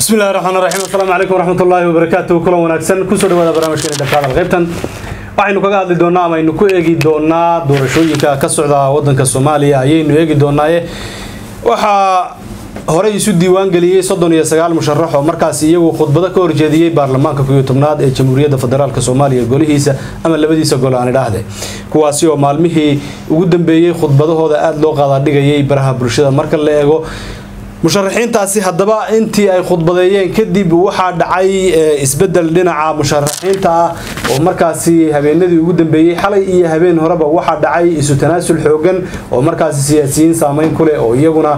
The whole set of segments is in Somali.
bismi illahi raxmaan raxiim asalaamu calaykum waraxmat ullaahi wabarakaatu kulan wanaagsan kusoo dhawaada barnaamijkeena dhaqaadal qaybtan waxaynu kaga hadli doonaa ama aynu ku eegi doonaa doorashooyinka ka socda wadanka soomaaliya ayaynu eegi doonaaye waxaa horey isu diiwaan geliyey soddon iyo sagaal musharax oo markaasi iyagu khudbado ka horjeediyey baarlamaanka kuyo tobnaad ee jamhuuriyadda federaalk soomaaliya golihiisa ama labadiisa gol aan idhaahde kuwaasi oo maalmihii ugu dambeeyey khudbadahooda aada loo qaadaadhigayay baraha bulshada marka la eego musharaxiintaasi haddaba intii ay khudbadeeyeen kadib waxaa dhacay isbedel dhinaca musharaxiinta ah oo markaasi habeenadii ugu dambeeyey xalay iyo habeen horeba waxaa dhacay isu tanaasul xoogan oo markaasi siyaasiyiin saameyn ku leh oo iyaguna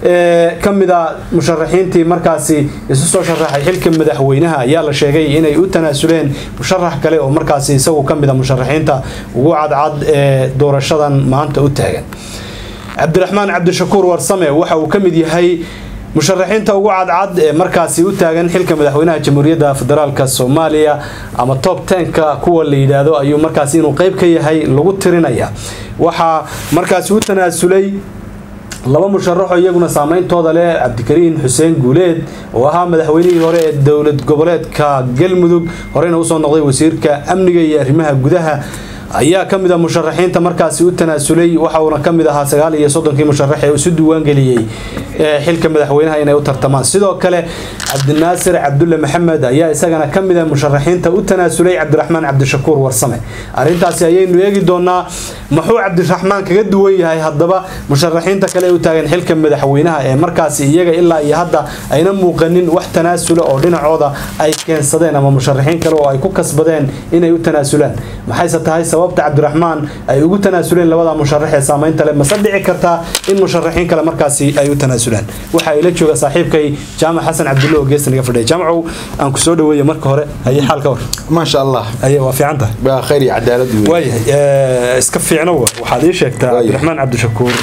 ka mid a musharaxiintii markaasi isu soo sharaxay xilka madaxweynaha ayaa la sheegay inay u tanaasuleen musharax kale oo markaasi isagu ka mid a musharaxiinta ugu cadcad ee doorashadan maanta u taagan cabdiraxmaan cabdishakuur warsame waxa uu ka mid yahay musharaxiinta ugu cadcad ee markaasi u taagan xilka madaxweynaha jamhuuriyadda federaalk soomaaliya ama top tenka kuwa la yidhaahdo ayuu markaasi inuu qeyb ka yahay lagu tirinaya waxaa markaasi u tanaasulay laba musharaxoo iyaguna saameyntooda leh cabdikariin xuseen guuleed oo ahaa madaxweynihii hore ee dowlad goboleedka galmudug horeyna usoo noqday wasiirka amniga iyo arrimaha gudaha ayaa ka mid a musharaxiinta markaasi u tanaasulay waxauna ka mid ahaa sagaal iyo soddonkii musharax ee isu diiwaangeliyey xilka madaxweynaha inay u tartamaan sidoo kale cabdinaasir cabdulle maxamed ayaa isagana ka mid a musharaxiinta u tanaasulay cabdiraxmaan cabdishakuur warsame arrintaasi ayaynu eegi doonaa muxuu cabdiraxmaan kaga duwan yahay haddaba musharaxiinta kale ee u taagan xilka madaxweynaha ee markaasi iyaga ilaa iyo hadda ayna muuqanin wax tanaasula oo dhinacooda ay keensadeen ama musharaxiin kale oo ay ku kasbadeen inay u tanaasulaan maxayse tahay sababta cabdiraxmaan ay ugu tanaasuleen labada musharax ee saameynta leh mase dhici kartaa in musharaxiin kale markaasi ay u tanaasulaan waxa ila jooga saaxiibkay jaamac xasan cabdulle oo geesta naga fadhiya jaamacow aan ku soo dhaweeye marka hore haye xaal ka war maasha allah aye waa fiican tahay waa khayr iyo cadaalad wey waayahay iska fiicno wa waxaad ii sheegtaa cabdiraxmaan cabdishakuur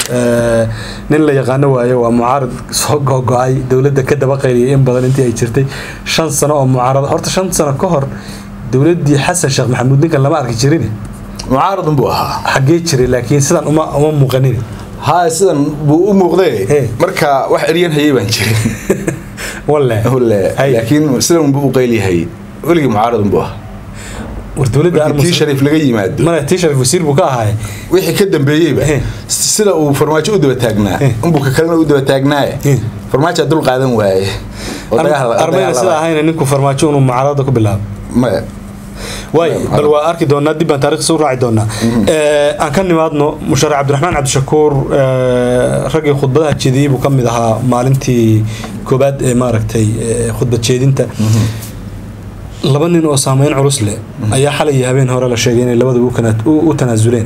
nin la yaqaano waaye waa mucaarad soo gogo-ay dowladda ka daba qayliyay in badan intii ay jirtay shan sano oo mucaarad horta shan sano ka hor dowladdii xasan sheekh maxamuud ninkan lama arki jirin mucaaradun buu ahaa xaggee jiray laakiin sidan uma uma muuqanin haa sidan buu u muuqdee He. marka wax eryan hayay baan jirin walle Hulle, Hay. laakiin sidan buu u qayliyahay weligii mucaaradun buu ahaa war dowladda markii tii shariif laga yimaado mana tii sharif wasiir buu ka ahaay wixii ka dambeeyeyba He. sida uu farmaajo u daba taagnaa He. unbuu ka kalena u daba taagnaaye He. farmaajo dul qaadan waaye oo dagaal- armayna dagaal sida laba. ahayna ninku farmaajo inuu mucaaradada ku bilaabo maya waay bal waa arki doonaa dib baan taarikhdiisa u raaci doonaa aan ka nimaadno musharax cabdiraxmaan cabdishakuur raggii khudbadaha jeediyey buu ka mid ahaa maalintii koobaad ee maaragtay khudbad jeedinta laba nin oo saameyn culus leh ayaa xalay iyo habeen hore la sheegay inay labadaba u kana- u u tanaasuleen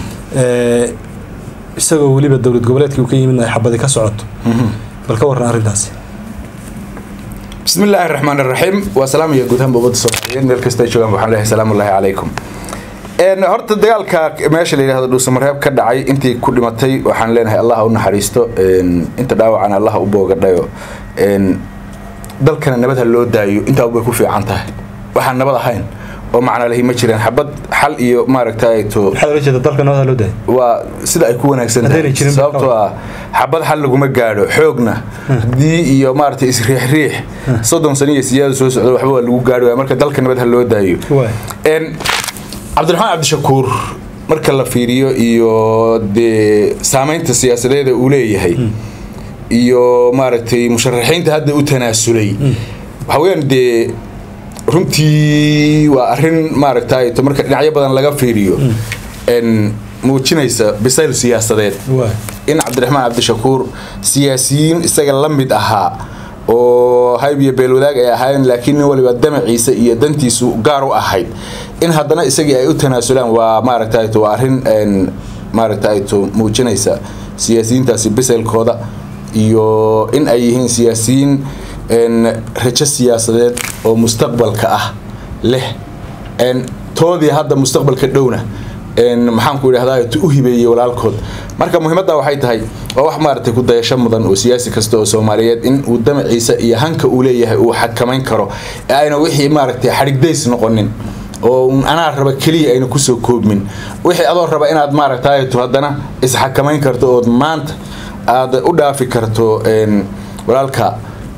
isagoo weliba dowlad goboleedkii uu ka yimid ay xabadi ka socoto bal ka warran arrintaasi بسم الله الرحمن الرحيم وسلام يا جودهم بوضع صوماليين مeel kasta ay joogaan waxaan leeyahay salaamu alayhi calaykum een horta dagaalka meesha la yiraahdo dhuusamareeb ka dhacay intii ku dhimatay waxaan leenahay allah u naxariisto een inta dhaawacana allah u boogadhayo een dalkana nabad ha loo daayo intaa way ku fiican tahay waxaan nabad ahayn oo macna lahi ma jiraan xabad xal iyo maaragtay to maxaad ola jeeda dalka nabada loo daayay waa sida ay ku wanaagsan Haddayna tahay jirin sababtoo ah xabad xal laguma gaadho xoogna haddii iyo maaragtay isriixriix soddon sano iyo siyaada soo socda waxba waa lagu gaadhi waaya marka dalka nabad ha loo daayo waay een cabdiraxmaan cabdishakuur marka la fiiriyo iyo dee saameynta siyaasadeeda uu leeyahay iyo maaragtay musharaxiinta hadda u tanaasulay waxa weeyaan dee runtii waa arrin maaragtay to marka dhinacyo badan laga fiiriyo een muujinaysa bisayl siyaasadeed waay in cabdiraxmaan cabdishakuur siyaasiyiin isaga la mid ahaa oo hayb iyo beelwadaag ay ahaayeen laakiin nin waliba damaciisa iyo dantiisu gaar u ahayd in haddana isagii ay u tanaasulaan waa maaragtay to waa arrin een maaragtay to muujinaysa siyaasiyiintaasi bisaylkooda iyo in ay yihiin siyaasiyiin een rajo siyaasadeed oo mustaqbalka ah leh een toodii hadda mustaqbalka dhowna een maxaan ku idhahdaa u hibeeyey walaalkood marka muhiimadda waxay tahay waa wax maaragtay ku dayasho mudan oo siyaasi kasta oo soomaaliyeed in uu damaciisa iyo hanka uu leeyahay uu xakamayn karo ee ayna wixii maaragtay xadhigdays noqonin oo un anaa raba keliya ayna kusoo koobmin wixii adoo raba inaad maaragtay to haddana isxakamayn karto ood maanta aad u dhaafi karto een walaalka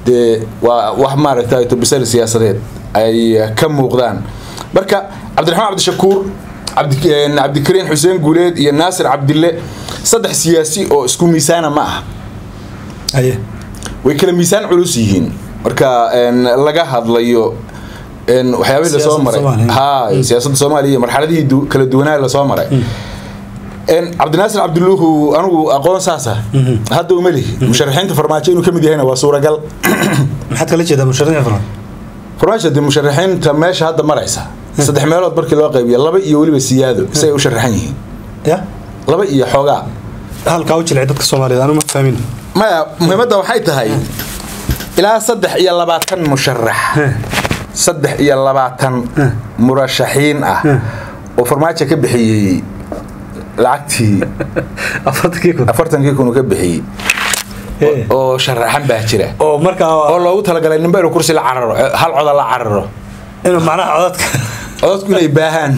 dee waa wax maaragtay bisal siyaasadeed ay ka muuqdaan marka cabdiraxmaan cabdishakuur cabdikariin xuseen guuleed iyo naasir cabdille saddex siyaasi oo isku miisaana ma ah haye way kala miisaan culus yihiin marka laga hadlayo waxyaabihii lasoo maray ha siyaasadda soomaaliya iyo marxaladihii kala duwanaa lasoo maray cabdinaasir cabdiluuhu anigu aqoon saasa hadda uma lihi musharaxiinta farmaajo inuu ka mid yahayna waa suuragal maxaad kala jeedaa musharaxiin farmaajo farmaajo dee musharaxiinta meesha hadda maraysa saddex meelood markii loo qaybiya laba iyo weliba siyaado isay u sharaxan yihiin ya laba iyo xoogaa halkaa u jilcay dadka soomaaliyeed anu ma fahmin maya muhiimadda waxay tahay ilaa saddex iyo labaatan musharax saddex iyo labaatan murashaxiin ah oo farmaajo ka bixiyey lacagtii afartankii kun afartankii kun uu ka bixiyey oo sharaxan baa jira oo markaa oo loogu talagalay ninba inuu kursi la cararo hal coda la cararo inuu macnaha codadka codadku inay baahaan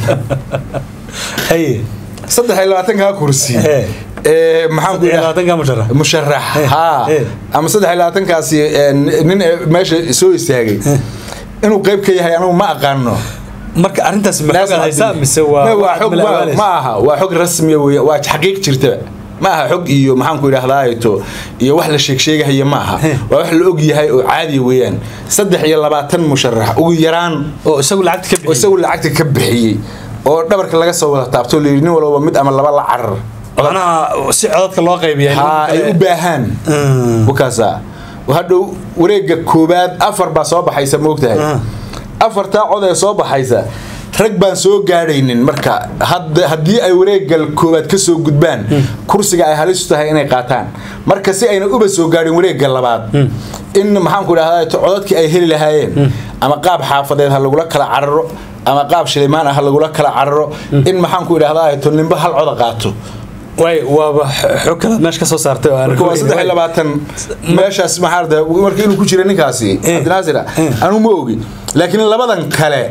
haye saddex iyo labaatankaa kursi Ee. ee maxaan ku iyo labaatanka musharax musharax Eh, ha eh. ama saddex iyo labaatankaasi ee, nin ee meesha soo istaagay inuu qayb ka yahay anigu ma aqaano marka arrintaasi ma xoog haysaa mise waa Ma, waa waxaad xog ma malaabanaysa? ma aha waa xog rasmiya wey waa xaqiiq jirta ma aha xog iyo maxaanku idhahdaato iyo wax la sheeg sheegahaya ma aha Eh. waa wax la og yahay oo caadi weeyaan saddex iyo labaatan musharax ugu yaraan oo isagu lacagta ka oo bixiyey isagu lacagta ka bixiyey oo dhabarka laga soo wada taabto layidhi nin walba mid ama laba la carar macnaha si codadka loo qaybiya ha ay u baahaan Mm. bukaasa hadhow wareega koobaad afar baa soo baxaysa moogtahay Ah. afartaa cod ee soo baxaysa rag baan soo gaadhaynin marka had- haddii ay wareegal koobaad ka soo gudbaan kursiga ay halisu tahay inay qaataan marka si ayna uba soo gaadhin wareega labaad in maxaanku idhahdaa codadkii ay heli lahaayeen ama qaab xaafadeed ha lagula kala cararo ama qaab shilimaan ah ha lagula kala cararo in maxaanku idhahdaa ninba hal coda qaato way waaba xog kale meesha ka soo saartay oo aan marka waa saddex iyo labaatan meeshaas maxaa arda marka inuu ku jira ninkaasi cabdinaasir anu ma ogi laakiin labadan kale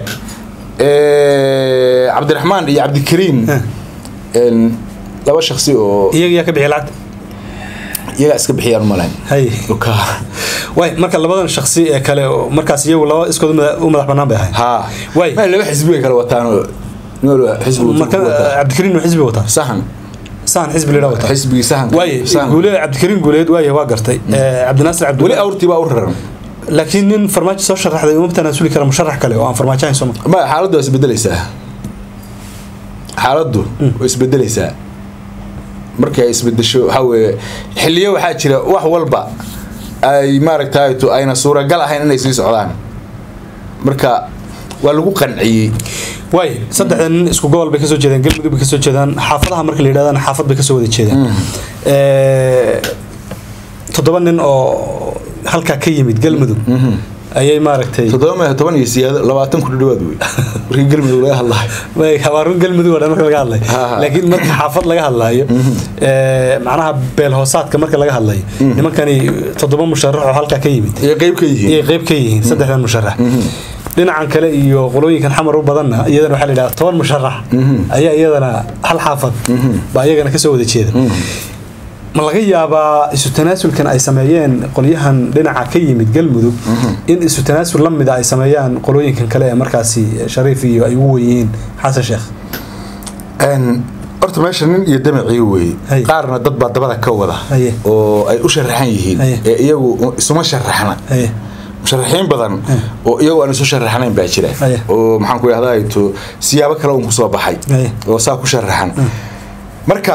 ee, cabdiraxmaan iyo cabdikariim een, laba shaksi oo iyaga yaa ka bixiya lacagta iyagaa iska bixiyaan umalayn hay way marka labadan shaksi ee kale oo markaas iyagu laba iskood u mada- u madax banaan bay ahayd ha Way. ma laba xisbi bay kala wataan oo nin walba xisbi uu marka wataa. cabdikariin uu xisbi wataa sahan sahan xisbi lidhaa wataa xisbigii sahan waaye sahan. guuleed cabdikariin guuleed waaye waa gartay Eh, cabdinaasir cabdi weli awrtii baa u raran laakiin nin farmaajo soo sharaxday uma tanaasuli kara musharax kale oo aan farmaajo ahayn sooma ma xaaladdu waa isbedelaysaa xaaladdu way isbedelaysaa markii ay isbedesho waxaa weeye xilliyo waxaa jira wax walba ay maaragtay to ayna suuragal ahayn inay sii socdaan marka waa lagu qanciyey waay saddexda nin isku gobol bay kasoo jeedaan galmudug bay kasoo jeedaan xaafadaha marka la yidhahdana xaafad bay kasoo wada jeedaan Eh, toddoba nin oo halkaa ka yimid galmudug ayay maaragtay toddoba meel toban iyo siyaado labaatan ku dhawaad wey markii galmudug laga hadlayo way habaarun galmudug oo dhan marka laga hadlayo Ha, ha. laakiin marka xaafad laga hadlayo eh, macnaha beel hoosaadka marka laga hadlayo nimankani toddoba musharax oo halkaa ka yimid ayay qayb ka yihiin iyay qayb ka yihiin saddexdan musharax dhinacan kale iyo qolooyinkan xamar u badanna iyadana waxaa la yidhaha toban musharax ayaa iyadana hal xaafad baa iyagana kasoo wada jeeda ma laga yaabaa isu tanaasulkan ay sameeyeen qolyahan dhinaca ka yimid galmudug in isu tanaasul la mida ay sameeyaan qolooyinkan kale ee markaasi shariif iyo ay ugu weyihiin xasan sheekh Een, horta meesha nin iyo damacii wey Hay. qaarna dad baa dabada ka wada Haye. oo ay u sharaxan yihiin Haye. ee iyagu isuma sharaxna Haye. musharaxiin badan oo iyagu aan isu sharaxnayn baa jira Haye. oo maxaan ku idhahdaa to siyaabo kale uun kusoo baxay Haye. oo saa ku sharaxan marka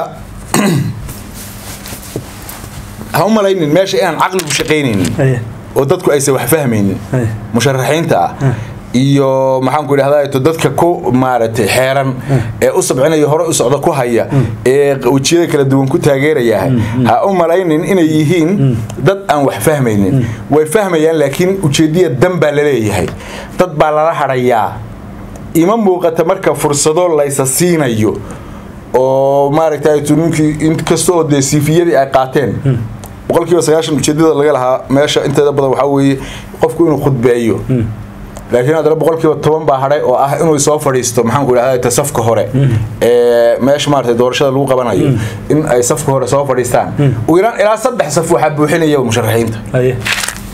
ha u malaynin meesha inaan caqligu shaqaynaynin Haye. oo dadku aysan wax fahmaynin Haye. musharaxiinta ah iyo maxaan ku idhahdaa to dadka ku maaragtay xeeran ee u sabcinaya hore u socda ku haya ee wejiyada kala duwan ku taageeraya ha u malaynin inay yihiin dad aan wax fahmaynin way fahmayaan laakiin ujeediya dan baa laleeyahay dad baa lala hadhayaa ima muuqata marka fursado laysa siinayo oo maaragtay ninkii inkasta oo dee siifiyadii ay qaateen boqolkiiba sagaashan ujeedada laga lahaa meesha inteeda badan waxaa weeye qofku inuu khudbeeyo laakiin haddana boqolkiiba toban baa hadhay oo ah inuu soo fadhiisto maxaan ku idhahdaa safka hore ee meesha maaragtay doorashada lagu qabanayo in ay safka hore soo fadhiistaan ugu yaraan ilaa saddex saf waxaa buuxinaya musharaxiinta Haye.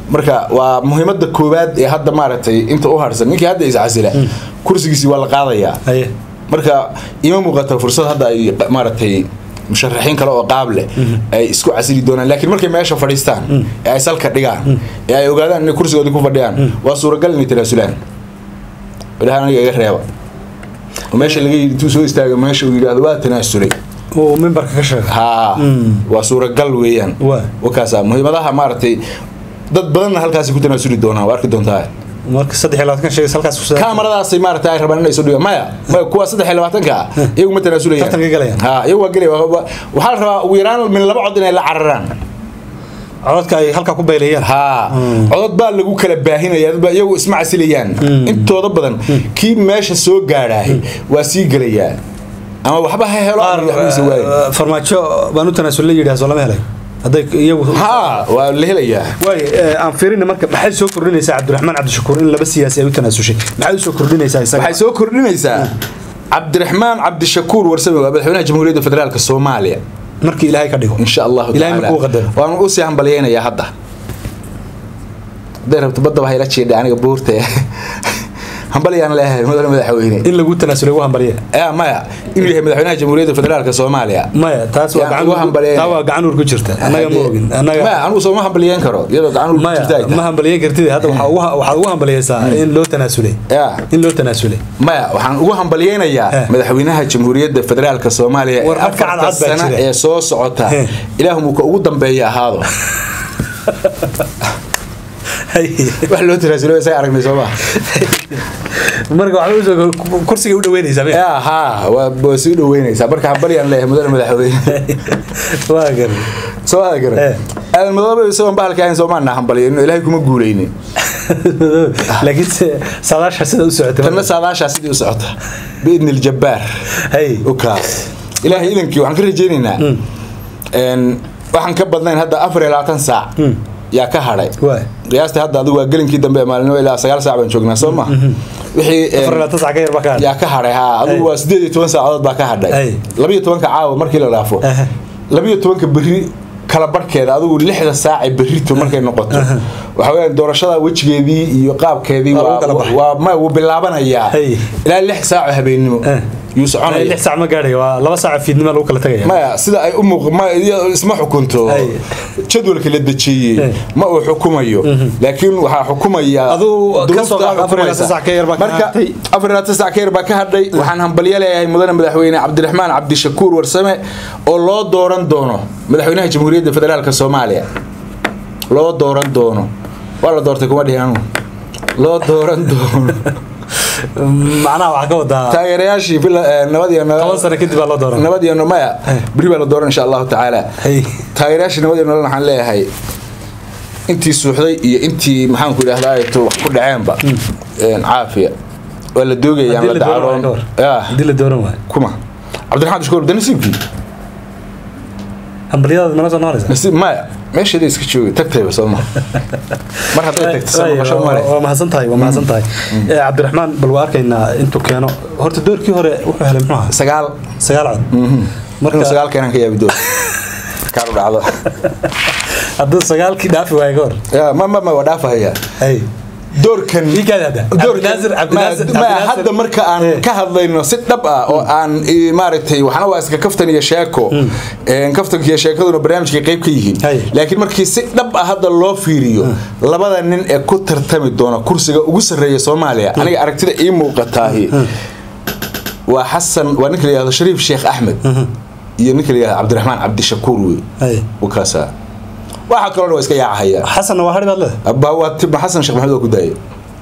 marka waa muhiimada koowaad ee hadda maaragtay inta u harsan ninkii hadda iscasila kursigiisii waa la qaadayaa haye marka ima muuqata fursad hadda ay maaragtay musharaxiin kale oo qaab leh ay isku casili doonaan laakiin markay meesha fadhiistaan ee ay salka dhigaan ee ay ogaadaan inay kursigoodii ku fadhiyaan waa suuragal inay tanaasulaan ilaha aniga iga reeba oo meesha laga yidhi intuu soo istaaga meesha uu yidhaahdo waa tanaasulay uu mimbarka ka sheega haa waa suuragal weeyaan Waa. wakaasa muhiimadaha maaragtay dad badanna halkaasi ku tanaasuli doonaan waa arki doontaa marka saddex iyo labaatan sheegay halkaas ku kaamaradaasay maaragtay ay rabaan inay soo dhigaan maya maya kuwa saddex iyo labaatanka ah iyagu ma tanaasulayaan Tartanka galayaan. ha iyagu waa gelaya Wa- wa- waxaa la rabaa ugu yaraan min laba cod inay la cararaan codadka ay halkaa ku baylayaan haa codod baa lagu kala baahinaya dadba iyagu isma casilayaan intooda badan kii meesha soo gaadhaahay waa sii gelayaa ama waxba ha helo qaar ama waxbiisa waayo eh, farmaajo baan u tanaasul la yidhaah soo lama helay hadday iyagu haa waa la helayaa waay aan fiirina marka maxay soo kordhinaysaa cabdiraxmaan cabdishakuur in laba siyaasi ay u tanaasushay maxay u soo kordhinaysaa isaga waxay soo kordhinaysaa cabdiraxmaan cabdishakuur warsame waa madaxweynaha jamhuuriyadda federaalk soomaaliya markii ilaahay ka dhigo in sha allahu Ilaahay tacaala. markuu qadaro. waan usii hambalyeynayaa hadda hadday rabto badda waxay la jeedhay aniga buurta hambalyaan leeyahay mudane madaxweyne in lagu tanaasulay ugu hambaliya Eh, maya inuu yahay madaxweynaha jamhuuriyadda federaalk soomaaliya maya taas waa Yaan gacan ugu hambalyeynaya. taa waa gacan uur ku jirta annaga ma ogin annaga maya anigu sooma hambalyeyn karo iyadoo gacan maya jirta ma hambaliyen kartid hadda waxaa ugu waxaad ugu hambaliyeysaa in loo tanaasulay ya in loo tanaasulay maya waxaan ugu hambalyeynayaa Eh. madaxweynaha jamhuuriyadda federaalk soomaaliya ee War marka afarta cadcad baa sano jira. ee soo socota Eh. ilaahumuka ugu dambeeya ahaado wax loo tanaasulo isaga aragnay soo maa marka waxaa usoo kursiga u dhaweynaysaa miya? ya haa waa waa sii dhaweynaysaa marka hambalyaan leeyahay mudane madaxweyne waa garan soo aa garan Eh. aadan madoobe isagoon bahalka ahayn soomaana hambalyeyn ilaahay kuma guuleynin laakiin se- saadaasha sida u socotay tanna saadaashaa sidii u socota biidni ljabbaar hay ukaas ilaahay idankii waxaan ka rajaynaynaa een, waxaan ka badnayn hadda afar iyo labaatan saac yaa ka hadhay waay qiyaastii hadda adigu waa gelinkii dambe ee maalinimo ilaa sagaal saac baan joognaa soo ma wixii een, afar labaatan sac ka yar baa ka hadhay. yaa ka hadhay haa adigu waa sideed iyo toban saacadood baa ka hadhay Ay. labiyo tobanka caawa markii la dhaafo Aha. labiyo tobanka berri kala barhkeeda adigu lixda saace berrito markay noqoto waxa weyaan doorashada wejigeedii iyo qaabkeedii Waa lagu waa- kala baxay. waa ma wuu bilaabanayaa Ay. ilaa lix saaco habeennimo Eh. yuu soconaya lix sac ma gaadhay waa laba saac fiidnimo lagu kala tagaya maya sida ay u muuq ma iyo isma xukunto Ay. jadwalka la dejiyey Eh. ma uu xukumayo laakiin waxaa xukumaya Aduu ka soo duruufta qaad afar iyo labaatan xukumaysa. sac ka yar baa ka marka hadhay. afar iyo labaatan sac ka yar baa ka hadhay waxaan hambalyo leeyahay mudane madaxweyne cabdiraxmaan cabdishakuur warsame oo loo dooran doono madaxweynaha jamhuuriyadda federaalk soomaaliya loo dooran doono waa la doortay kuma dhihin anugu loo dooran doono macnaha waxaa ka wadaa taageerayaashii bila- eh, nabad iyo nabad- toban sano kadib baa loo dooran nabad iyo maya beri baa la dooran insha allahu tacaala Hay. taageerayaashii nabad iyo nolol waxaan leeyahay intii suuxday iyo intii maxaanku idhahdaa ay to wax ku dhaceenba een, caafiya waa la doogayaan Haddii la la dooran waayo ka dacaroon hor. ya haddii la dooran waayo kuma cabdiraxmaan dashkoor da nasiibkii hambalyadaada mana soo noqonaysa nasiib maya meesheeda iska joogay tagtayba soo ma mar hadday tagta soo Waay, noqosho waa- male waa mahadsan tahay waa mahadsan tahay Eh, cabdiraxmaan bal waa arkaynaa intuu keeno horta doorkii hore wuxuu helay muxuu ahaa sagaal sagaal cod inuu marka sagaal keenan ka yaabi doon kaaru dhacdo hadduu sagaalkii dhaafi waayo ka hor ya ma ma ma waa dhaafahaya hay doorkan Ii kaadi hadda. Cabdinaasir- Cabdinaasir- Ma- ma- Cabdinaasir- hadda marka aan Eh. ka hadlayno si dhab ah oo aan eh, maaragtay waxna waa iska kaftan iyo sheeko Een, kaftanka iyo sheekaduna barnaamijkay qayb ka yihiin Hay. laakiin markii si dhab ah hadda loo fiiriyo labada nin ee ku tartami doona kursiga ugu sarreeya soomaaliya aniga aragtida ii muuqataahi waa xasan waa ninka la yihahdo shariif sheekh axmed iyo ninka la yihahdo cabdiraxmaan cabdishakuur wey hay wakaasa waxa kaloo waa iska yaacahaya xasanna waa hari baad leedahay abba waa tibma xasan sheekh maxamed oo ku daayay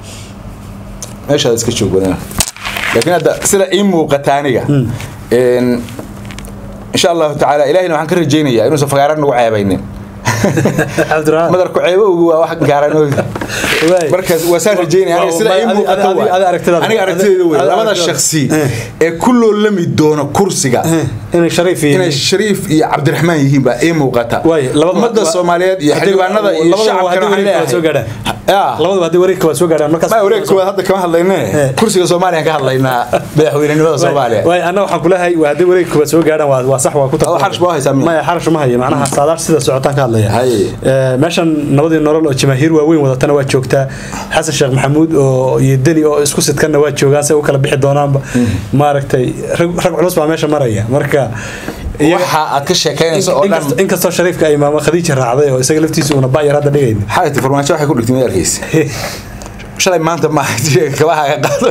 meeshaad iska joog wadana laakiin hadda sida ii muuqata aniga een insha allahu tacaala ilahina waxaan ka rajaynayaa inuusan fagaara nagu ceebaynin cabdiraxmaan madarku ceebowgu waa wax gaaran Waay. markaas waa saan rajaynaya aniga sida ii Adi- muuqata adi- waay. adi aragtidaada. aniga aragtideeda wey Adi labada aragtidaada. shaksi Eh. ee ku loolami doona kursiga inay shariif yihiin inay shariif iyo cabdiraxmaan yihiin baa ii muuqata Waay, labada- ummadda wa- soomaaliyeed iyo haddii- xildhibaanada iyo labada waa shacabkana haddii waxaan weli kala soo leeyahay gaadhaan. Ya. labadaba haddii wareegka waa soo gaadhaan markaas ma wareeg koowaad hadda kama hadlayne Eh. kursiga soomaaliya ka hadlaynaa madaxweynenimada soomaaliya waay anna waxaan kulahay waa haddii wareegka waa soo gaadhaan waa waa sax waa ku Adoo xarash baa haysaa miya? maya xarash ma haya macnaha saadaasha sida socotaan ka hadlaya Haye. Eh, meeshan nabadii nolol oo jamaahiir waaweyn wadatana waa joogtaa xasan sheekh maxamuud oo iyo deni oo isku sidkanna waa joogaan say u kala bixi doonaanba maaragtay rag rag culus baa meesha maraya marka iyaga- waxa aad ka sheekaynayso oo dhan inkastoo- inkastoo shariifka ay maamo khadiija raacday oo isaga laftiisa uuna ba'yar hadda dhigayn xalayta farmaajo waxay ku dhigtay ma arkaysa shalay maanta ma kabaha ka qaado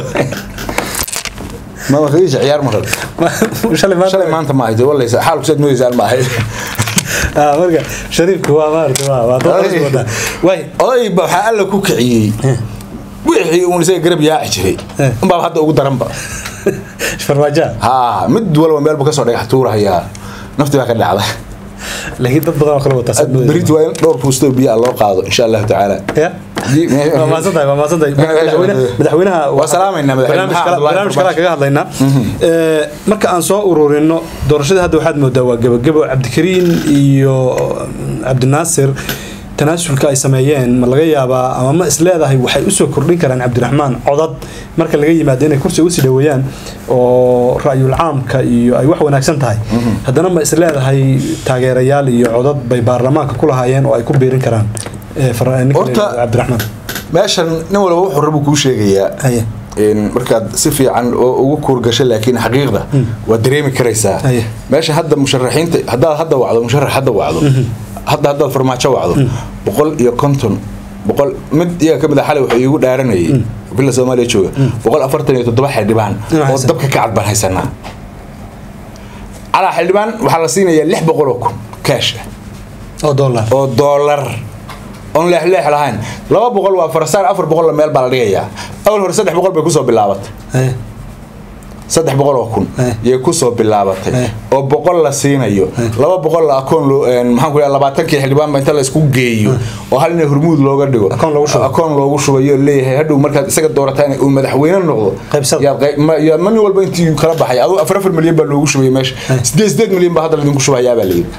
mama khadiija ciyaar ma rabto shalay maanta shalay maanta ma ahayde walaysa xaalku saad moodaysaan ma ahayd Ah, marka shariifka waa maaragtay waa waa dad culus wadaa waay oday ba waxaa alla ku kiciyey wixii uun isaga garab yaaci jiray Eh. unbaaba hadda ugu daranba farmaajo haa mid walba meel buu kasoo dhagax tuurahayaa nafti baa ka dhacda laakiin dad badan oo kale wataa saad berito waa in dhowr fuustoo biyo ah loo qaado insha allahu tacaala ya waa maasantahay waa maasantahay madaxweyne- madaxweynaha Waa salaamaynaa madaxweyne barnaamij Maxamed kale- Abdullaahi barnaamij kale kaga hadlaynaa Eh, marka aan soo ururino doorashada hadda waxaad moodaa waa gebagebo cabdikariin iyo cabdinaasir tanaasulka ay sameeyeen ma laga yaabaa ama ma isleedahay waxay usoo kordhin karaan cabdiraxmaan codad marka laga yimaado inay kursiga usii dhaweeyaan oo ra'yul caamka iyo ay wax wanaagsan tahay haddana ma isleedahay taageerayaal iyo codad bay baarlamaanka ku lahaayeen oo ay ku biirin karaan eh, far- ninka la Horta- yidhaahdo cabdiraxmaan meeshan nin walba wuxuu rabu kuu sheegayaa haye in markaad si fiican oo ugu kuurgasho laakiin xaqiiqda waad dareemi karaysaa Aye. meesha hadda musharaxiinta haddaad hadda wacdo musharax hadda wacdo hadda haddaad farmaajo wacdo boqol iyo konton boqol mid iyaga ka mid a xalay wuxuu iigu dhaaranayay bila soomaaliya jooga boqol afartan iyo toddoba xildhibaan Inuu oo haysan. dabka ka cad baan haysanaa calaa xildhibaan waxaa la siinayaa lix boqol oo kun kaash ah oo dollar oo doolar oon leexleex lahayn laba boqol waa farasaan afar boqolla meel baa la dhigayaa awal hore saddex boqol bay kusoo bilaabatay haye saddex boqol oo kun Eh. yay kusoo bilaabatay Eh. oo boqol la siinayo laba boqol la akoon loo- een, maxaan ku dhaha labaatankii xildhibaanba inta la isku geeyo oo hal ina hormuud looga dhigo Akoon loogu shubo. akoon loogu shubayo leeyahay hadhow markaad isaga doorataan uu madaxweyne noqdo Qaybsada. yaad qayb- ma- yaa mani walba intii kala baxay aduu afar afar milyan baa loogu shubaya meesha sideed sideed milyan baa hadda laydinku shubayaa baa layidhi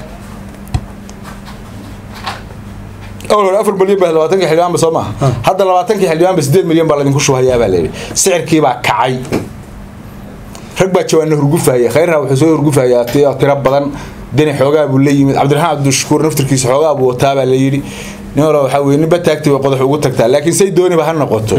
awal hore afar milyan baa labaatankii xildhibaanba soo maaha hadda labaatankii xildhibaanba sideed milyan baa laydinku shubayaa baa layidhi sicirkii baa kacay rag baa jawaana hurgufaya khayrna wuxuu soo hurgufayaa ti- tiro badan deni xoogaa buu la yimid cabdiraxmaan cabdishakuur naftirkiisa xoogaa buu wataa baa la yidhi nin hore waxaa weye ninba taagti way qodax ugu tagtaa laakiin say dooniba ha noqoto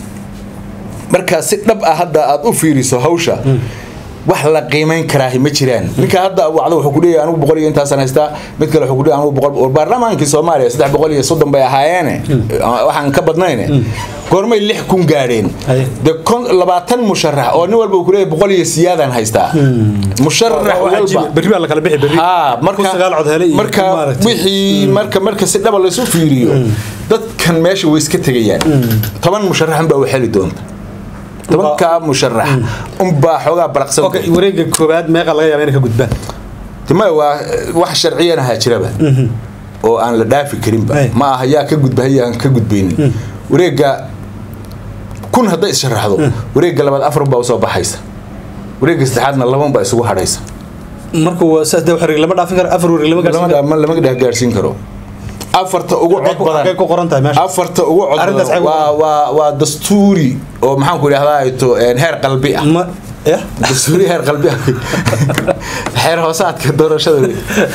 marka si dhab ah hadda aad u fiiriso hawsha wax la qiimayn karaahi ma jiraan ninka hadda wacdo wuxuu ku leeyahay anigu boqol iyo intaasaan haystaa mid kale wuxuu ku leeyahay anigu boqol war baarlamaankii soomaaliya saddex boqol iyo soddon bay ahaayeene waxaan ka badnayne goormay lix kun gaadheen Aye. de kon labaatan musharax oo nin walba uu ku leeyahay boqol iyo siyaadaan haystaa musharax walba berri baa la kala bixi berri haa marka kun sagaal cod hele iyo marka kun maaragtay. wixii marka marka si dhaba laysu fiiriyo dadkan meesha way iska tegayaan toban musharaxan baa u xeli doonta tobankaa musharax unbaa xoogaa baraqsan okay wareega koobaad meeqa laga yaaba inay ka gudbaan tima waa wax sharciyan ahaa jiraba oo aan la dhaafi karinba Ay. ma aha yaa ka gudba hayaan ka gudbaynin wareega kun hadday issharaxdo wareega labaad afar baa usoo baxaysa wareega saddexaadna laban baa isugu hadhaysa marka waa saas dee wareeg lama dhaafin karo afar wareeg lama gaarsiin karo lama lama dhex gaarsiin karo afarta ugu Halkay cod ku- halkay ku badan qoran tahay meesha afarta ugu cod Arrintaas badan xag- waa waa waa dastuuri oo maxaan ku idhahdaa to heer qalbi ah ma ya dastuuri heer qalbi ah xeer hoosaadka doorashada wey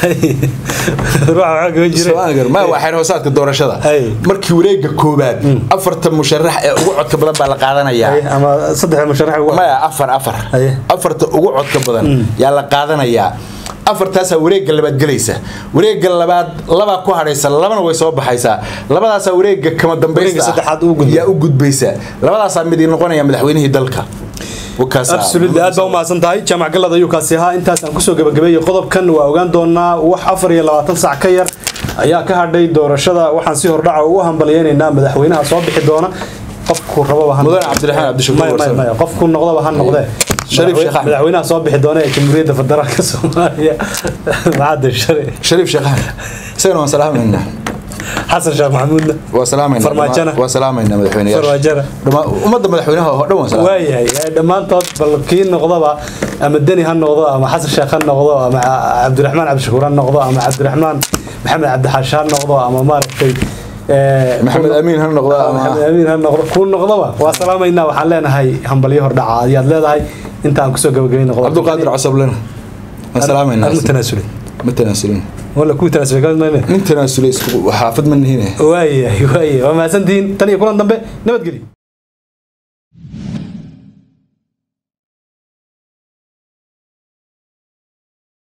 ruuxa waxaa kaga jira Soomaaliga, ma waa xeer hoosaadka doorashada Ay. markii wareega koobaad afarta musharax ee ugu codka badan baa la qaadanayaa Ay, ama saddex musharax ugu maya afar afar Aye. afarta ugu codka badan yaa la qaadanayaa afartaasaa wareegga labaad gelaysa wareegga labaad labaa ku hadhaysa labana way soo baxaysaa labadaasaa wareegga kama Wareegga dambaysta ah saddexaad uu gudbay. yaa u gudbaysa labadaasaa mid ii noqonaya madaxweynihii dalka Wakaasa. absolutely aad baa umahadsan tahay jaamac galad ayuu kaasi ahaa intaas aan kusoo gabagabeeyey qodobkan waa ogaan doonaa wax afar iyo labaatan sac ka yar ayaa ka hadhay doorashada waxaan si hordhaca ugu hambalyeynaynaa madaxweynaha soo bixi doona qofku rababa ha Mudane Cabdiraxmaan Cabdishakuur Maya, maya, Warsame. maya, qofku noqdaba ha noqdee Shariif Sheekh Axmed. madaxweynaha soo bixi doona ee jamhuuriyadda federaalka soomaaliya macadda shari shariif sheekh axmed isagana waan salaamaynaa xasan sheekh maxamuudna waa salaamaynaa Farmaajona. waa salaamaynaa madaxweynayaasha Farmaajona. Dhamaa- ummadda madaxweynaha oo dhan waan salaamaynaa waayahay ee dhammaantood bal kii noqdaba ama deni ha noqdo ama xasan sheekh ha noqdo ama cabdiraxmaan cabdishakuur ha noqdo ama cabdiraxmaan maxamed cabdixaash ha noqdo ama maaragtay ee, maxamed ku- amiin ha noqdo ama maxamed amiin ha noqdo kuu noqdaba waa salaamaynaa waxaan leenahay hambalyo hordhaca ayaad leedahay intaan kusoo gabagabayna qodobka cabdiqaadir casablena waan salaamayna Aan mu tanaasulay ma tanaasulin wala kuu tanaasulay ka mid mayne nin tanaasulay isku xaafad ma nihine waayahay waayahay waa mahadsantihiin tan iyo kulan dambe nabadgelyo